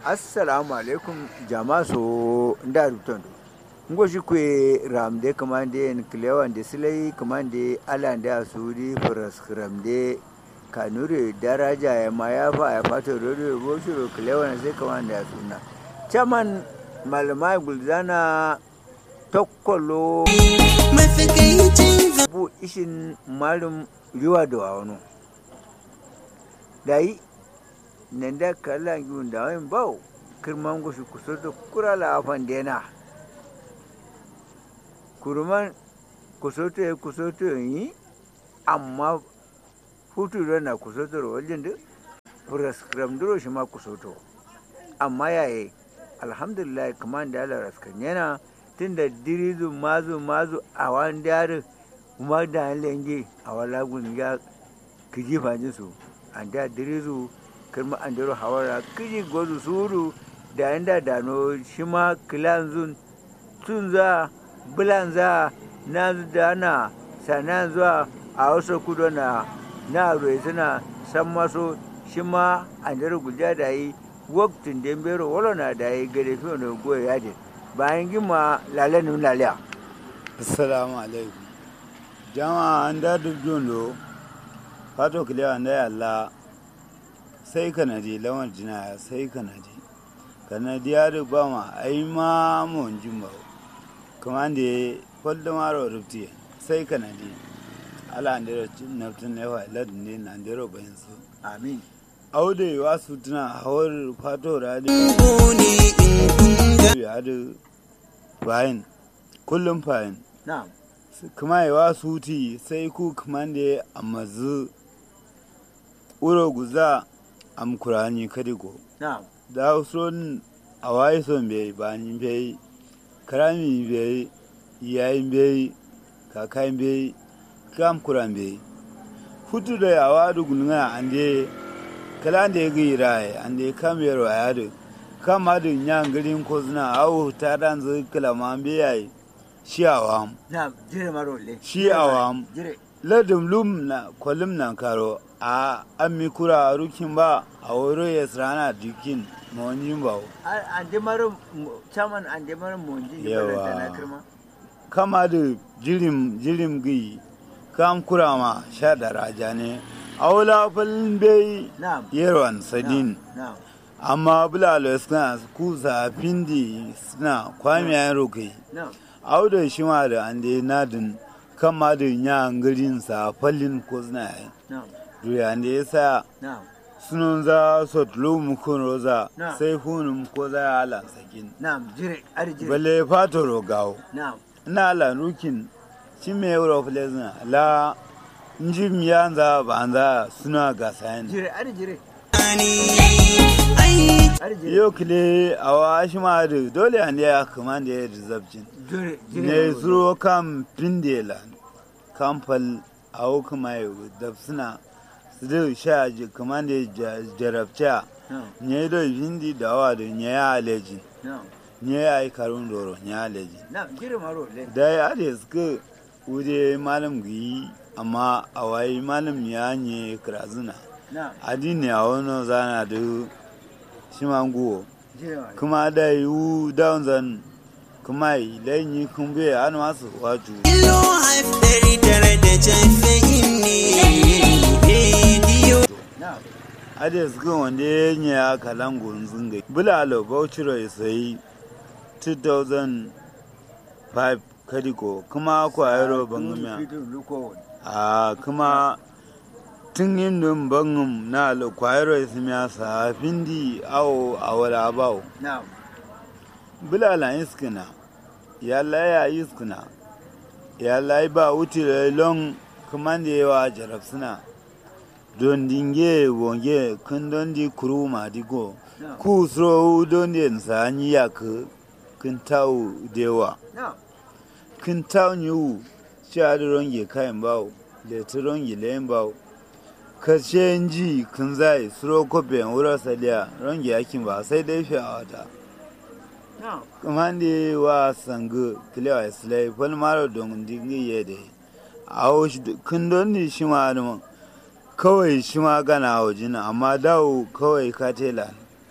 assalamu alaikum jama so nda rutondo ngoshi kwe ramde kamande en klewande silai kamande alande asuri faras ramde kanure daraja ya mayafa ya fato rodo boshiro klewana sai kamande asuna chaman malamai gulzana tokkolo bu ishin malum riwa da wano dai nan da kala yun da wani bau kirman gushi kusoto kura la afan dena kurman kusoto ya kusoto yi amma hutu da na kusoto da wajen da furaskram duro shi ma kusoto amma yaye alhamdulillah kamar da ala raskan yana tun da dirizu mazu mazu a wani darin kuma da lenge a wala gun ya kiji fajin su an da dirizu kirma an daro hawara kiji gozu suru da inda dano shi ma kilanzun tun za bulan za na dana sana zuwa a wasu kudu na na roe suna san maso shi ma an daro guja da yi waktin dembero wala na da yi gade fiye da goya yadin bayan gima lalanin laliya assalamu alaikum jama'a an da duk jondo fato kilewa da yalla sai kanadi lawan jina sai kanadi kanadi ya da ba ma ai ma mon jimba kuma da kwallo maro rufti sai kanadi ala andero naftun ne wa ladin ne na andero bayan su amin aude wa su tuna hawar fato radi ya da bayan kullum fayin na'am kuma yawa suti sai ku kamande a mazu uro guza am kurani kadigo na'am da son a waye son bai ba ni bai karami bai yayin bai kakayin bai kam kuran bai hutu da yawa da gunga ande kala da ya gai rai ande kam yaro ayado kam adu nyan garin ko zuna awu ta dan zu kala ma bai yayi shi awam na'am jire marole Shi awam. jire ladum lum na kwalim nan karo a an mi kura a rukin ba a wuro ya sirana dukin mawani ba an de maro chaman an de maro monji ni Yawa. balanta na kirma kama da jirim jirim gi kam kura ma sha da raja ne a wula falin bai na'am yerwan sadin na'am amma bulalo suna kusa findi suna kwamiyayen rokai na'am auda shi ma da an da nadin kama da yan garin sa fallin ko suna yi na'am duriya da ya sa na'am sunan za su tulu mukun roza Na. sai hunun ko za ya halan sakin na'am jire ar jire balle fato rogawo na'am ina halan rukin shi mai euro flezina la njim ya za ba za suna gasa yin jire ar jire ar jire yau kile a wa shi ma da dole an ya kuma da ya rizabcin jire jire ne zuro kan pindela kamfal a hukuma yau da suna su da sha ji kuma da ya jarabta na'am nye do vindi dawa do nye ya aleji na'am nye ya yi karun doro nye aleji na'am jire marole da ya ade suka wude malam gi amma a wayi malam ya nye krazuna na'am adini a wani zana da shimanguwo jire marole kuma da yi wu down zan kuma yi lanyi kumbe an masu waju Ilo haifari tare da jafayin ne na'am ade suka wanda ya nye ya kalango zunga bulalo bauchiro ya sayi 2005 kadiko kuma kwayaro bangamiya Fitin luko a kuma tun yin dun bangum na lo kwayaro ya simiya sa findi awo a wala bawo na'am bulala iskina ya laya iskina ya lai ba wuti long kuma da yawa jarab suna don dinge wonge kun don di kuru ma digo na'am ku sro don di nsa ni ya ku kun tau dewa na'am kun tau ni u sha da ronge kayan bawo le tu ronge le bawo ka ji kun zai sro ko ben wura saliya ronge yakin ba sai dai fi a wata na'am kamande wa sangu kilewa islai fal maro don dingi yede awo kun don ni shi ma kawai shi ma gana a wajina amma dawo kawai ka tela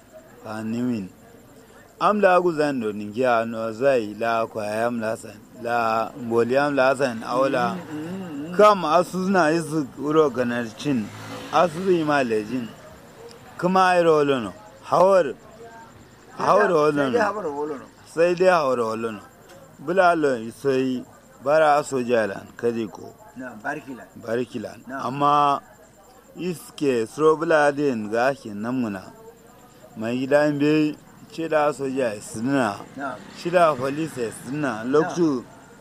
fanimin amla guzan do ningiya no zai la kwayam la san la mboliam la san awla kam asuzna isu uro ganarcin asuzu ima lejin kuma ayro lono hawar hawar sai dai lono haɓar wolono sai dai hawar lono bulalo sai bara sojalan kaje ko na barkila barkilan Na. amma iske srobuladin ga ake namuna mai gida be cida soja suna na cida police suna lokacin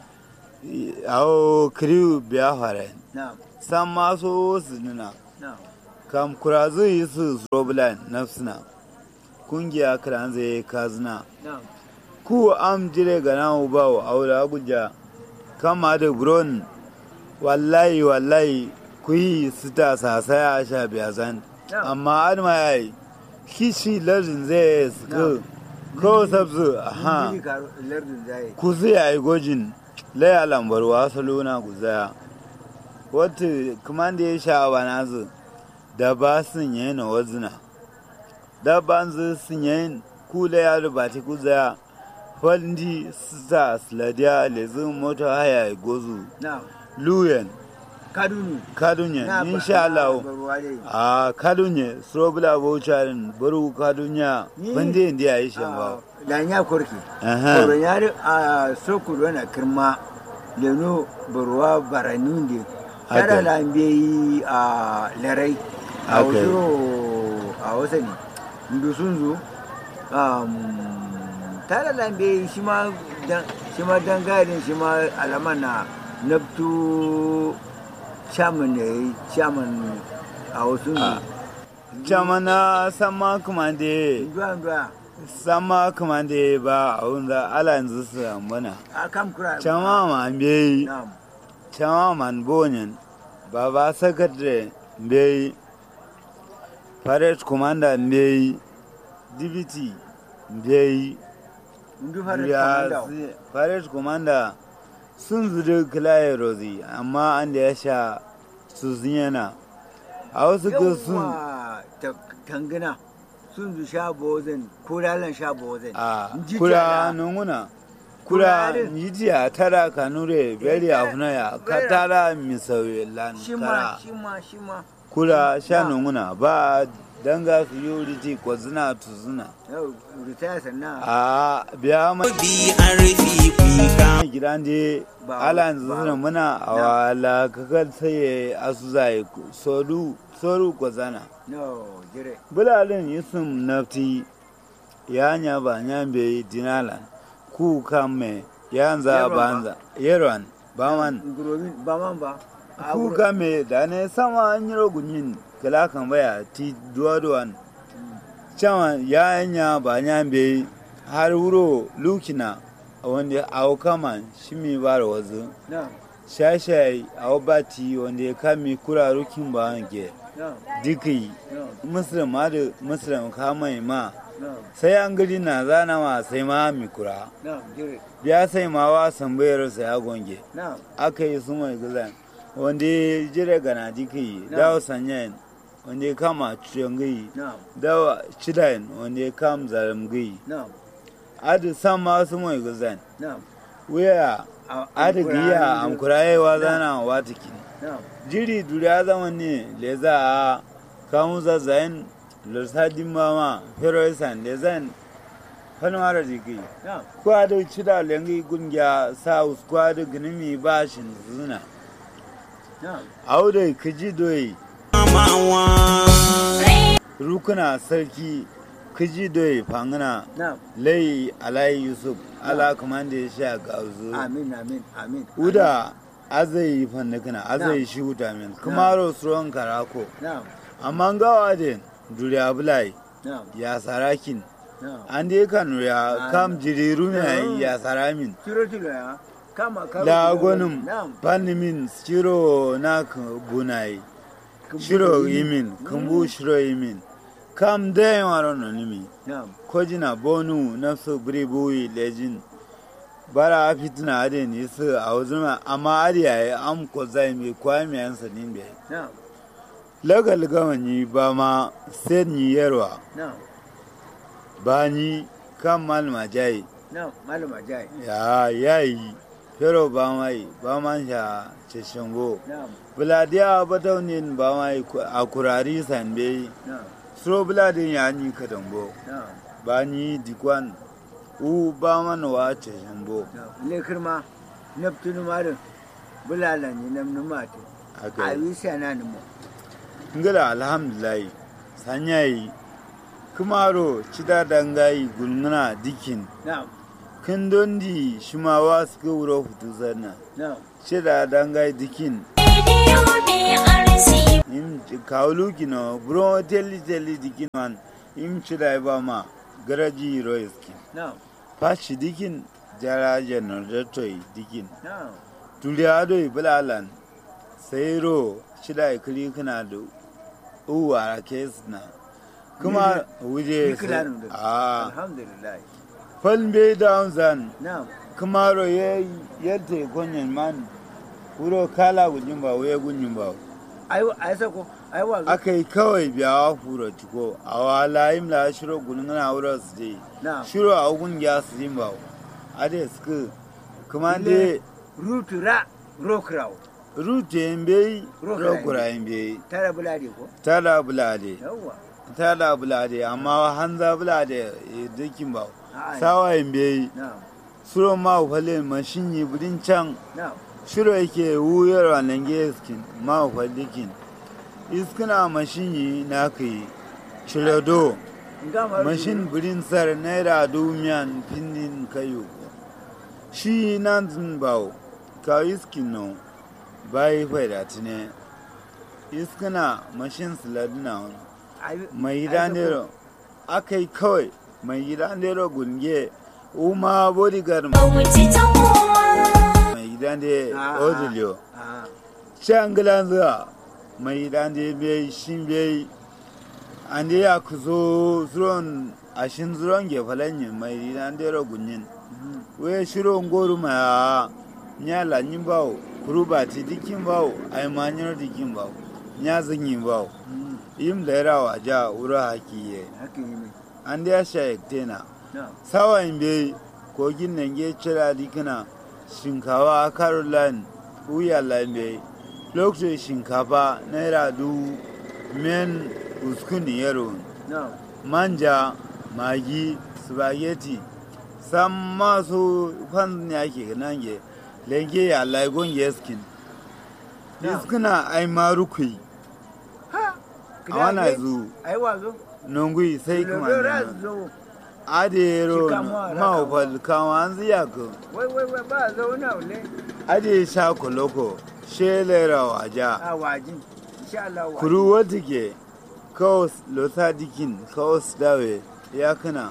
awo kriw biya fara na san maso suna na kam kurazu yi su srobulan na suna kungiya kiran zai kazina na ku am jire ga na ubawo aula guja kama da buron wallahi wallahi ku yi sita sasaya a sha biya zan Yeah. amma adama ya yi kishi lardin zai suka ko sabzu aha Jiri karo lardin zai ku zai yi gojin laya lambar wasu luna ku zaya wata kuma da ya sha wa nazu da ba sun yi na wazina da ban zu sun yi ku laya da ba ta ku zaya faldi sa sladiya lezin mota haya ya gozu na luyen kadunu kadunye na insha Allah barwa dai a kadunye strobula baucharin baru kadunya Ni- bande inda ya yi shan ba da nya korki Aha. koron yari a sokuru na kirma leno barwa barani de Haka. tara lambe yi a larai a Haka. wasu a wasa ne ndu sun zo tara lambe yi shi ma dan- shi ma dangarin shi ma alaman na nabtu chairman ne chairman a wasu ne Ah. jamana sama kuma da nduwa nduwa sama kuma da ba a wanda ala yanzu su mana a kam kura chama ma mbeyi na'am chama man bonyen baba secretary mbeyi parade commander mbeyi dibiti mbeyi ndu fara ya komanda si- parade commander sun zuru kilaye rozi amma an da ya sha su yana a wasu ga sun yawwa ta- tangana sun zu sha bozin ko lalan sha bozin a Nji kura tara. nunguna Kura kura din. njijiya tara kanure beri afuna ya ka Vera. tara misawe lan shi ma kara shi ma shi ma kura sha Na. nunguna ba danga su yuriti ko zina tu zina yau ritaya sannan a biya mai BRP kuka gidan je Ba- ala ba- zina muna a Na. wala kakar sai asu zai sodu soru ko zana no jire bulalin yusuf nafti ya nya ba nya be dinalan ku kame yanza Yerwan ba. banza yerwan baman ngurobin ba man ba A ku wuro- kame da ne sama an yi rogunyin kala kan baya ti duwaduwan chama ya nya ba nya be har wuro lukina wanda awo kama shi mi bara wazu na shashai awo bati wanda ya kame kura rukin ba wanke na dikai na muslim ma da muslim kamai ma na sai an gari na zana ma sai ma mi kura na jire biya sai ma wa sambayar sa ya gonge na aka yi su mai gizan wanda ya jire gana diki Na. dawo sanyan wanda ya kama ciyon gai na dawo cidayin wanda ya kama zaram gai na adi san ma su mai gizan na wuya A- adi amkura giya ne. amkura ya wa zana wa tiki na jiri duriya zama ne le za a kamun zazzayin lursadin mama heroisan le zan fanwara jiki na kwado cida lengi gungiya south kwado gnimi bashin zuna na aude kiji doyi mamawa rukuna sarki kiji doyi fangana na lai alayi yusuf ala kamanda ya sha gauzu amin amin amin uda azai fannakana azai shi wuta min kumaro suron karako na amma gawa da duriya bulai na ya sarakin na an dai kan ya kam jiriru ne ya saramin tiro tiro ya kama karo la tiro- gonum na panimin shiro na ka bunai shiro yimin kumbu shiro yimin kam dai waro no nimi na kojina bonu nafsu bribuyi lejin bara fitina ade ni su a wuzuma amma ariya ya am ko zai mi kwami yan sanin bai na lagal gama ni ba ma sai ni yarwa na bani kan malma jai na malama jai ya yayi pero ba mai ba man sha ceshingo na buladiya bataunin ba mai a kurari sanbe na suro buladin ya ni kadango na ba ni dikwan u ba man wa ceshingo na le kirma naftunu marin bulala ni namnu mate haka ayi sana ni mo ngala alhamdulillah sanyayi kumaro cida dangayi gulmuna dikin na kin dondi shimawa suka wuro hutu zanna na cida dangayi dikin Radio BRC. im kawulu kino buro teli teli dikin man im cida ba ma garaji roiski na fashi dikin jara generatory dikin na tuliado bulalan sayro cida kili kana da uwa kesna kuma wuje Nikilanu da a alhamdulillah falbe down zan na kumaro ye yerte konyen man wuro kala gunyin ba waye gunyin ba ayi ayi sako ayi wazo akai kawai biyawa furo tiko a wala im la shiro gunun na wuro su je na shiro a gun ya su jin ba ade suka kuma de rutura rokraw rute mbe Rokura rokura mbe tara bulade ko tada bulade yawwa tada bulade amma hanza bulade dukin ba A'a. sawa mbe na suro ma fale mashin yi budin can na shiro yake wuyar wannan geskin ma falikin iskina mashin yi na kai cirado ngama mashin budin sar naira dumiyan pindin kayo shi nan zin bawo ka iskin no bayi faida tine iskina mashin siladina wani ayi mai gida nero aka yi kawai mai gida nero gunge uma bodyguard Bauchi ta kowa. mai gida ne Ah. odilio a shangilan zuwa mai gida ne bai shin bai an da ya ku zo zuron ashin zuron gefalanyin mai gida nero gunyin we shiro ngoru ma nya la nyin bawo kuruba ti dikin bawo ai manyar dikin bawo nya zinyin bawo im lera wa ja ura hakiye haka yi mai an da ya sha yaktena na sawa in bai kogin nan ge cira dikina shinkawa a caroline uya lambe lokacin shinkafa naira du men uskuni yaro na manja magi spaghetti san masu fan ne ake nan ge lenge ya laigon yeskin Na. iskuna ai marukui ha a wana zu ayi wazo nungui sai kuma ra nan zo adero Shika mu a ma raka fal kama an ziya ko wai wai wai ba zo na ule ade sha koloko shelera waja a waji insha Allah waji kuru wata ke kaos lota dikin kaos dawe ya kana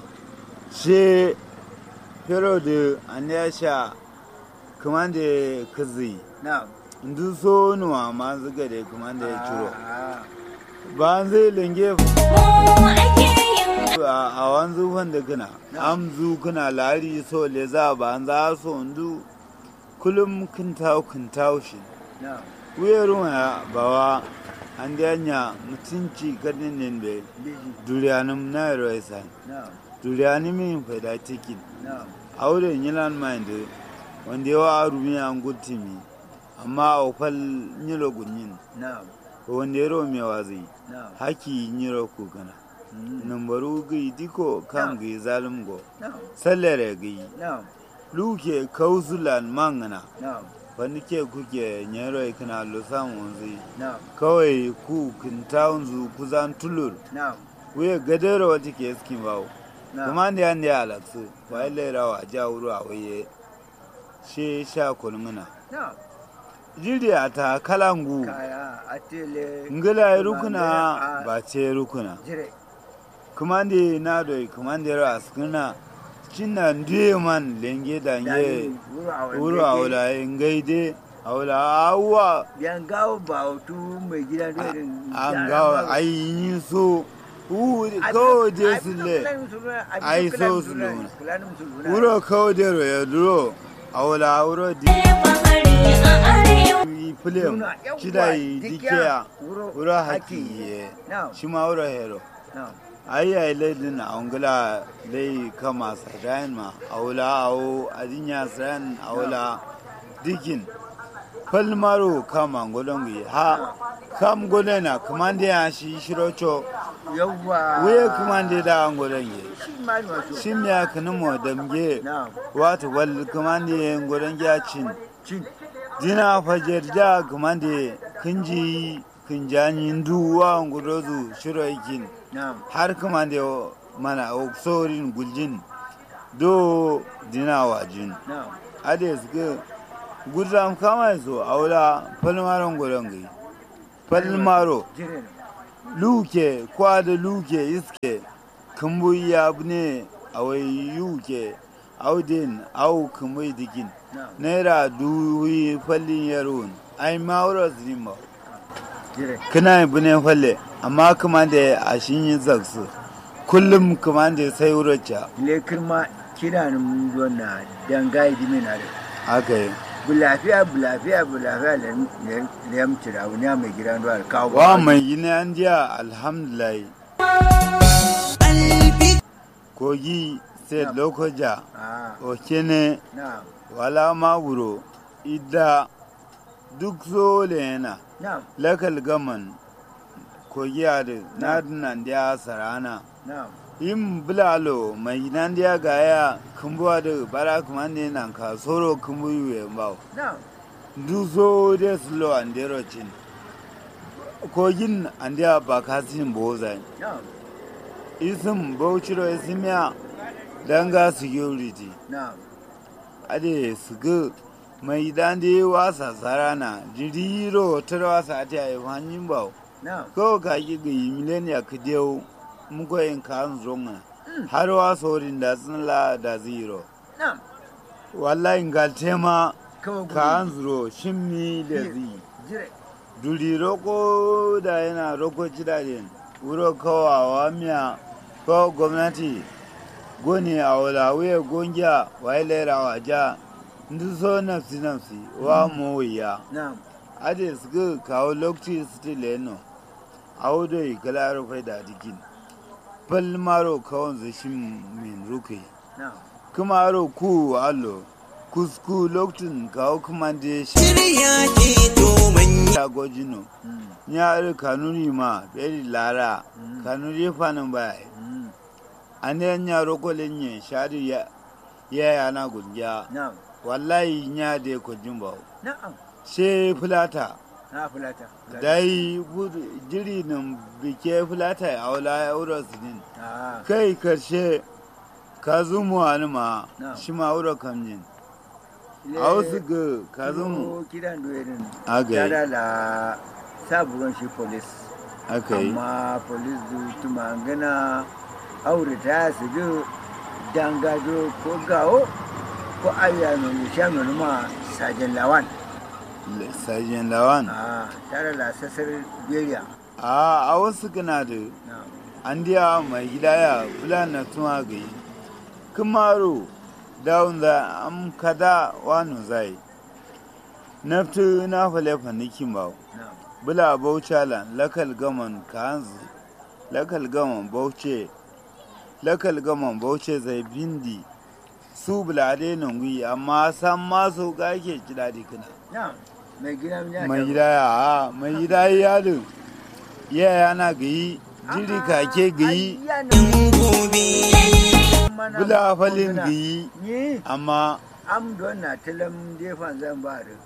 she pero de an ya sha kuma da kazi na ndu so nuwa ma zuga da kuma da ya ciro Ah, ba an zai lenge Mu ake yin a a wanzu wanda kana amzu kana lari so le za ba an za so ndu kullum kin tawo kin tawo shi na wuyarun ya bawa an da yanya mutunci kadin nin be biji duriyanim na roisa na duriyanim min faida tikin na aure yilan mind wanda yawa arumi an gutimi amma a fal nyilo gunyin na wanda yaro me wazi na haki nyiro ku kana mm, numbaru gi diko kam Na. gi zalim go na sallare gi na luke kauzulan mangana na wani ke kuke nyero kana lo samun zai na kawai ku kintaun zu kuzan tulur na wuye gadara wata ke skin bawo na kuma da yan da ya alaksu wai lera wa ja wuru a waye she sha kulmuna na jiriya ta kalangu kaya atele ngila ya kuma rukuna da- a- ba ce rukuna jire kuma da na doi kuma da yaro a sukuna cinna ndiye man lenge dange dani wuro a wanda wuru a ke- wula ngaide a wula awuwa yan gawo ba hutu mai gida da irin an gawa ayi so u kawo je su le ai so su luna. wuro kawo da ya duro a wula wuro di bahari a arewa. yi film Luna, yawwa, shida yi dikiya, dikiya wuro wuro haki. haki ye na shi ma wuro hero na ai ai ledin angula lei kama sadain ma aula au adinya san aula dikin falmaro kama ngolongi ha kam golena kamande ya shi shirocho yawwa wuye kamande da ngolongi shi ma ni wato shin ya kanimo damge na'am wata wal kamande ngolongi ya cin cin dina fajar da kamande kinji kinjani nduwa ngudozu shiro ikin na'am har kamande mana oksorin guljin do dina wajin na'am ade suke gudram kama so aula falmaron golongi falmaro jire ne luke kwada luke iske kumbu ya ne awai yuke audin au kumbu dikin na'am naira duwi fallin yaron ai mawura zima jire kana yi bune falle amma kuma da a shin yi zaksu kullum kuma da sai wuracca le kirma kira ni mun zo na dangai di mina da haka yi bulafiya bulafiya bulafiya le le yam tira wani mai gidan ruwa da kawo wa mai gini an jiya alhamdulillah kogi sai lokoja ah okene na'am wala ma wuro idda duk zole yana na'am lakal gaman kogi a da nan da sarana na'am yin bulalo mai nan da gaya kumbuwa da bara kuma ne nan ka soro kumbu yuwe mbao na'am du so de slo andero chin kogin andiya ba kasin bozai na'am isim bauchiro isimiya danga security na'am ade sugu mai dande wasa sarana jiriro tarwasa ta yi hanyar bawo na'am ko ka ki ga yi mileniya ka dewo muko yin kan zonga har wa sorin da sun la da zero na'am wallahi ngal tema kawo gudu kan zuro shimmi da zi jire duri roko da yana roko cidajen wuro kawawa miya ko gwamnati goni a wulawuye gongiya wa ilera wa ja ndu so nafsi nafsi wa mowiya na'am ade suka kawo lokaci su leno a wudo yi kala rufai da dikin palmaro kawon zashin min rukai na'am kuma aro ku allo kusku lokacin kawo kuma da shi Shirya ke domin shagojino mm ya ari kanuri ma beri lara Mm. kanuri fanin baya mm an yan yaro kolin yin shari ya ya yana gungiya na'am wallahi ya da ko jimba na'am she fulata na fulata dai gudu- jiri nan bike fulata a wala euro sinin ah kai karshe ka zumu wani ma Na'am. shi ma euro kamjin le- a wasu ga ka zumu Kiro kiran doyerin aka yi tare da sabuwan shi polis aka yi amma polis du tuma gana aure ta su bi dangado ko gawo ko ayya mai shan ma sajen lawan sajin lawan a tare da sassar beriya a a wasu gana da na an diya mai gida ya fulana tuma gai kumaro dawun za am kada wani zai naftu na fale fanikin ba na bula bauchala lakal gaman kanzu lakal gaman bauce lakal gaman bauce zai bindi su bulade nan gwi amma san maso ga ke kida dikina na mai gida ya mai gida ya a mai gida ya yadin ya yana gayi jiri kake gayi gobe. bula falin gayi ni amma am don na talam defan zan ba da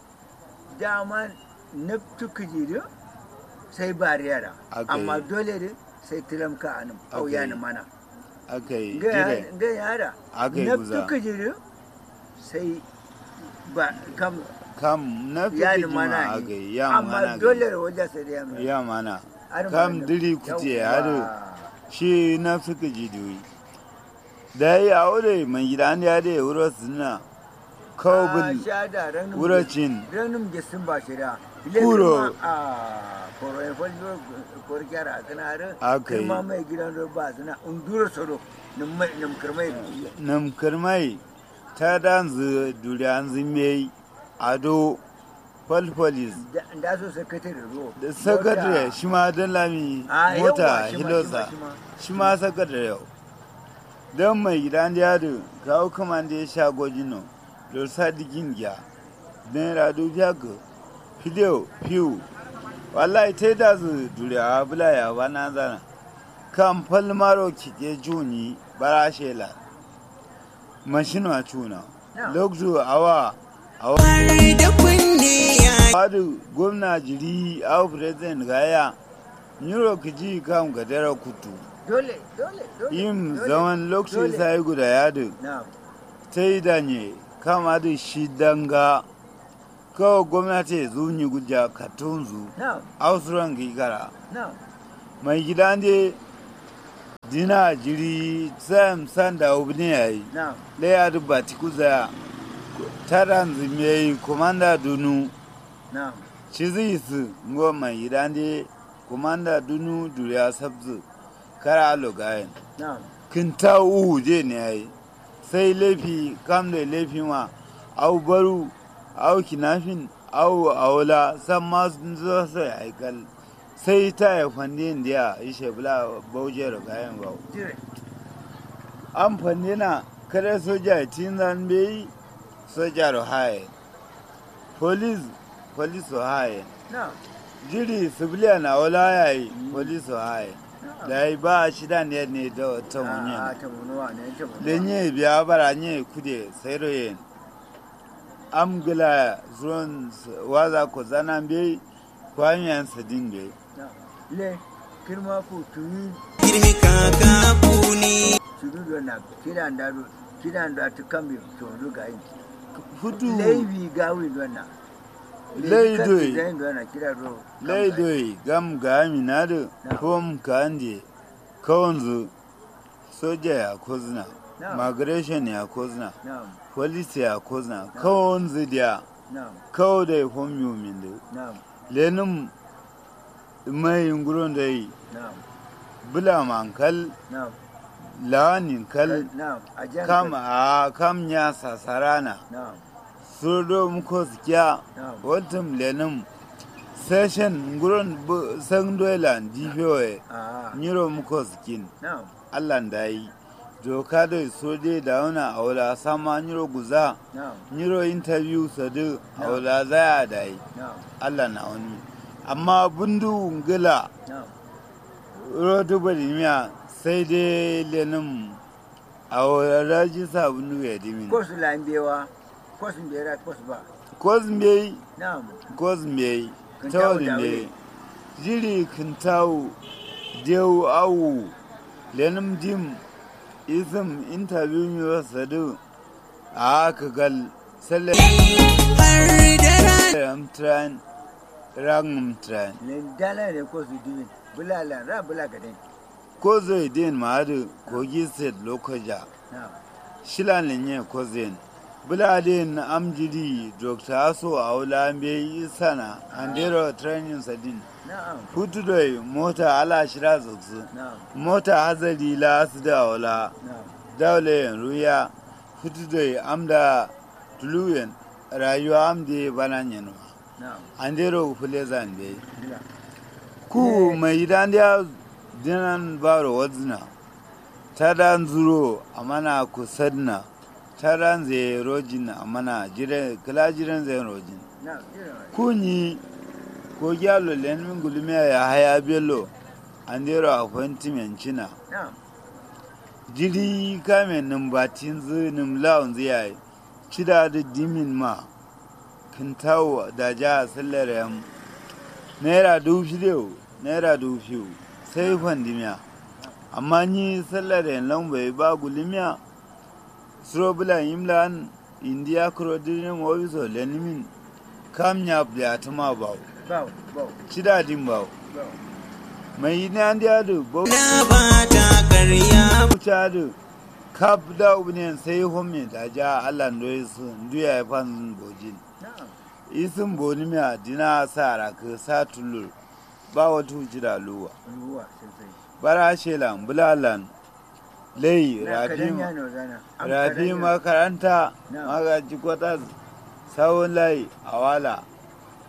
dama na tuka jiri sai ba yara Aka amma yi. dole ne sai talam ka anan Aka auya yi. ni mana aka yi ga jire ga yara aka yi na guza tuka jiri sai ba kam kam na fi ya ni kima mana aka yi. yi ya mana amma dole ne wajen sai da yamma ya mana Har kam mana- diri kuce Yawwa. hadu shi na fi ka jidoyi da ya aure mai gida ne ya da ya wuro suna kawo Ah, bin sha da ranin wuracin ranin gesin ba shi da Kuro. a koro ya fallo koro kyara a kana da Aka yi. kirma mai gidan da ba suna undura soro nim kirmai nam karmai ta dan zu duri an zime ado pol police da da so sakatare ro da sakatare shi ma don lami Ah, mota yawwa, shi ma, hilosa shi ma, shi ma sakatare yau don mai gidan yado kawo kama da ya sha gojino da sadikin gya naira dubiya ga fideo fiyu wallahi ta da su duriya bula ya bana zana kan falmaro kike juni bara shela mashina cuna Na. lokacin awa awa har da kunne ya Fadu gwamna jiri au president gaya Nyuro kiji kam ga dara kutu dole dole dole yin dole, zaman lokaci dole. sai guda yadu na ta yi danye kama da shi danga kawai gwamnati zunyi guja katunzu na ausuran gigara na mai gidan de dina jiri sam sanda obini yayi na leya da batikuza taran zimiyayi komanda dunu na Chizisi ngo mai idande komanda dunu duriya sabzu kara alo gayen na kinta uhu je ne ai sai laifi kam da laifi ma au baru au kinafin au aula san ma sun zo sai aikal sai ta ya fande indiya ishe bula bauje da gayen ba jire an fande na kada soja tin zan bai soja ro haye police police ro haye na jiri civilian a wala yayi police ro haye da yi ba shi da ne ne da ta a munye ta munuwa ne ta munuwa lenye biya bara nye kude sairo yen amgila zuwan waza ko zana be kwanyan sadin be na le kirma ku tuyi girmi kaka kuni tudu na kidan da kidan da ta kambe to do ga yi hudu leibi gawi dona Leidoi. zai dona kira ro laidoi gam ga amina da Na. kom ka ande kawanzu soja ya kozna Na. migration ya kozna na police ya kozna kawanzu dia na kawo da hom yumin da na lenin mai nguron da yi na bula mankal na lawanin kal na ajan kam a kam ya sasarana na surdo muko sikiya na waltum lenin session nguron bu- san doilan difewe a nyiro muko sikin na allan da yi doka da soje da wana aula sama nyiro guza na nyiro interview sadu aula zaya da yi na allah na wani amma bundu ngila na rotu badimiya sai dai lenin a wadaji sabunu ya dimin ko su lambewa ko su bera ko su ba kozmbe na kozmbe Kintawu tawri dawe. ne jiri kintawu dewu awu lenin dim isim interview mi sadu a aka gal salle har da rana amtran rangumtran le dala ne ko su dimin bulala ra bula gaden ko zai din ma'adu kogi state lokaja na shilanin yin kozin buladin amjidi dr aso aula mbe isana andero training sadin na hutudoi mota ala shira zutsu na mota hazari la su da aula na daule ruya hutudoi amda tuluyen rayuwa amde banan yanwa na andero fulezan be na ku mai dandiya dinan baro wadzina ta dan zuro a mana ku sadna ta dan zai rojin a mana jire kila jiren zai rojin na jira kunyi ko gyalo lenin gulmiya ya haya bello an dero appointment cina na jiri kame numbatin zu numlaun zai cida da dimin ma kintawo da ja sallar yam naira dubu fiye naira dubu fiye sai kwandimiya amma ni sallar yan lambai ba gulimiya srobulan imlan indiya kuro dirin wabiso lenimin kam ya tuma ba ba ba cida din ba ba mai yi na ndiya da ba na ba ta karya wuce da kaf da ubinin sai homi da ja allah ndo su nduya ya fan bojin na isin boni mi adina sara ka sa tulur ba wata wuce da luwa ruwa sosai bara shelan bulalan lai na rafi kadan yano zana Am rafi kadan yano. makaranta Na. magaji kwatas sawun lai awala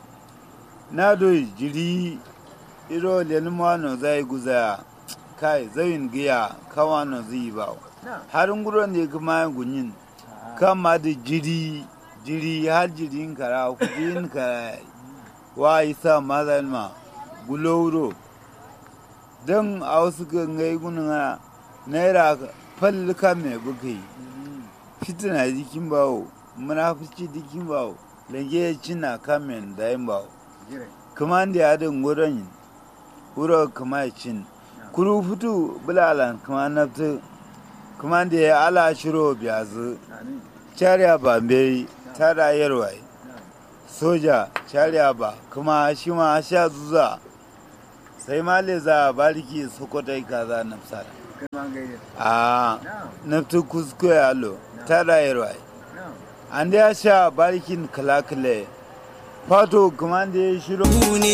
na do jiri iro len no zai guza kai zayin giya kawa no zai ba na har nguro ne kuma gunyin kama da jiri jiri har jirin kara kudin kara wa isa mazan ma gulowro don a wasu gangai gunan naira fallika mai bukai fitina jikin bawo munafici jikin bawo lange cina kamen da yin bawo jire kuma da ya din wurin yin wuro kuma cin kuru fitu bulalan kuma naftu kuma da ya ala shiro biyazu amin cariya ba bai tada yarwai soja cariya ba kuma shi ma sha zuza sai ma le za a bariki sokotai kaza nafsara kai ma gaide a na naftu kuskure alo tada yarwai na an da ya sha barikin kalakale fato kuma da ya shiro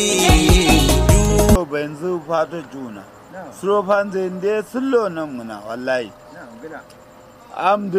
ne yanzu fato juna na suro fanzai da ya sullo nan muna wallahi na gida am